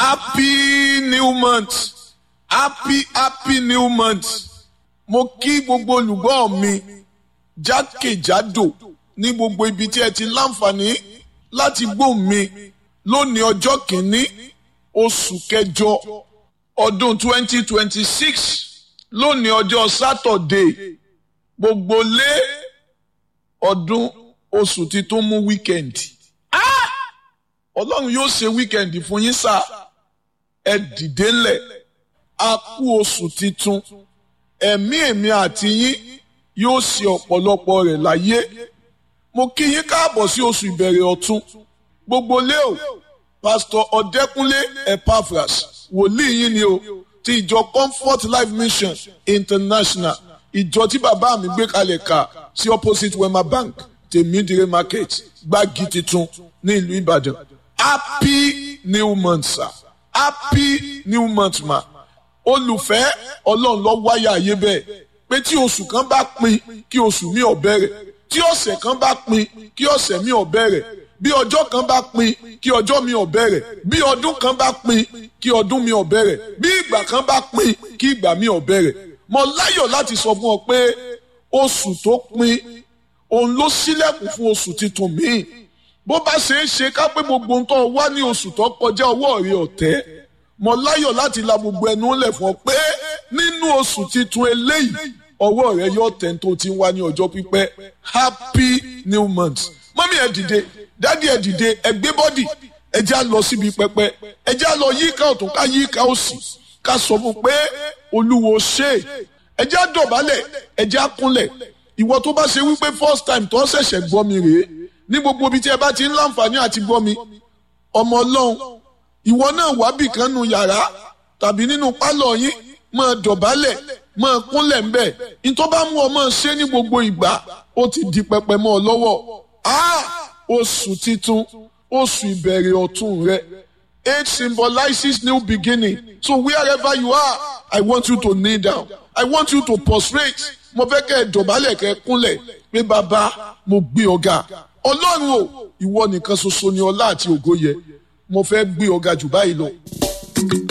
happy new month happy happy new month mo kí gbogbo olùgbọ́ mi jákèjádò ní gbogbo ibi tí ẹ ti láǹfààní láti gbóhùn mi lónìí ọjọ́ kìíní oṣù kẹjọ ọdún 2026 lónìí ọjọ́ sátọ̀dé gbogbo lé ọdún oṣù tí tó mú wíkẹ̀ndì ọlọ́run yóò ṣe wíkẹ̀ndì fún yín sá ẹ dìde ńlẹ̀ a kú oṣù titun ẹ̀mí èmi àti yín yóò ṣe ọ̀pọ̀lọpọ̀ rẹ̀ láyé mo kí yín káàbọ̀ sí oṣù ìbẹ̀rẹ̀ ọ̀tun gbogbo lé o pásítọ̀ ọ̀dẹ́kúnlé epaphras wòlíì yín ni o ti ìjọ comfort life mission international ìjọ tí bàbá mi gbé kalẹ̀ ká sí opposite wema bank tèmídìrè market gbági titun ní ìlú ìbàdàn happy new month sir happy new month ma olùfẹ́ ọlọ́run lọ wáyà ayé bẹ́ẹ̀ pé tí oṣù kan bá pin kí oṣù mi ò bẹ̀rẹ̀ tí ọ̀sẹ̀ kan bá pin kí ọ̀sẹ̀ mi ò bẹ̀rẹ̀ bí ọjọ́ kan bá pin kí ọjọ́ mi ò bẹ̀rẹ̀ bí ọdún kan bá pin kí ọdún mi ò bẹ̀rẹ̀ bí ìgbà kan bá pin kí ìgbà mi ò bẹ̀rẹ̀ mo láyọ̀ láti sọ fún ọ pé oṣù tó pin òun ló ṣílẹ̀kùn fún oṣù tuntun míì bó bá ṣe é ṣe ká pé gbogbo ohun tó wá ní oṣù tó kọjá ọwọ́ rẹ ọ̀tẹ́ mo láyọ̀ láti la gbogbo ẹnu lẹ̀ fún ọ pé nínú oṣù tuntun eléyìí ọwọ́ rẹ yóò tẹ̀ tó ti ń wá ní ọjọ́ pípẹ́ happy new month mọ́mí ẹ̀ dìde dádì ẹ̀ dìde ẹ̀ gbé bọ́dì ẹ̀ já lọ síbi pẹpẹ ẹ̀ já lọ yíká ọ̀tún ká yíká òsì ká sọ fún pé olúwo ṣe ẹ̀ já dọ̀bálẹ̀ ẹ̀ já kúnlẹ̀ ìwọ tó bá ṣe wípé first time tó ṣẹ̀ṣẹ̀ gbọ́ mi rèé ní gbogbo ibi tí ẹ bá ti ń láǹfààní àti gbọ́ mi ọmọ ọlọ́run ìwọ náà wá bì kan nu yàrá tàbí nínú pálọ̀ yín máa dọ̀bálẹ̀ máa kúnlẹ̀ ń bẹ̀ nítorí bá mú ọ máa ṣe ní gbogbo ìgbà ó ti di pẹpẹ mọ́ ọ lọ́wọ́ oṣù titun oṣù ìbẹ̀rẹ̀ ọ̀tun rẹ age symbolizes new beginning so wherever you are I want you to kneel down I want you to prostrate mo fẹ́ kẹ́ ẹ dọ̀bálẹ̀ kẹ́ ẹ kúnlẹ̀ pé bàbá mo gbé ọ̀gá ọlọ́run o ìwọ nìkan ṣoṣo ni ọlá àti ògo yẹ mo fẹ́ gbé ọ̀gá jù báyìí lọ.